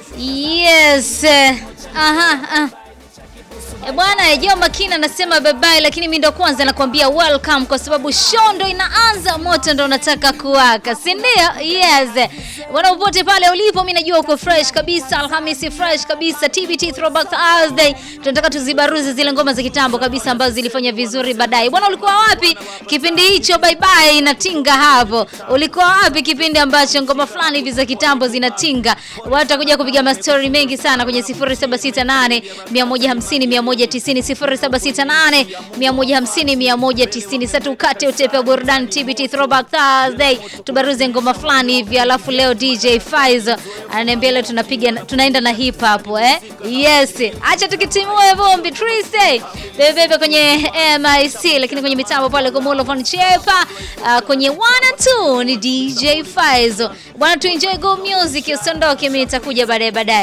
Yes. Aha, aha. E bwana Joe Makina anasema bye bye, lakini mimi ndo kwanza nakwambia welcome, kwa sababu show ndo inaanza, moto ndo unataka kuwaka, si ndio? Yes bwana, upote pale ulipo, mimi najua uko fresh kabisa. Alhamisi fresh kabisa, TBT Throwback Thursday, tunataka tuzibaruzi zile ngoma za kitambo kabisa ambazo zilifanya vizuri baadaye. Bwana, ulikuwa wapi kipindi hicho? Bye bye inatinga hapo. Ulikuwa wapi kipindi ambacho ngoma fulani hivi za kitambo zinatinga? Watakuja kupiga mastori mengi sana kwenye 0768 150 190 0768 150 190. Sasa tukate utepe wa burudani TBT Throwback Thursday, tubaruze ngoma fulani hivi, alafu leo DJ Faizo ananiambia leo tunapiga tunaenda na hip hop eh. Yes, acha tukitimue vumbi Trise bebe kwenye MIC, lakini kwenye mitambo pale kwa Mulo Von Chepa uh, kwenye 1 and 2 ni DJ Faizo bwana, tu enjoy go music, usiondoke, mimi nitakuja baadaye baadaye.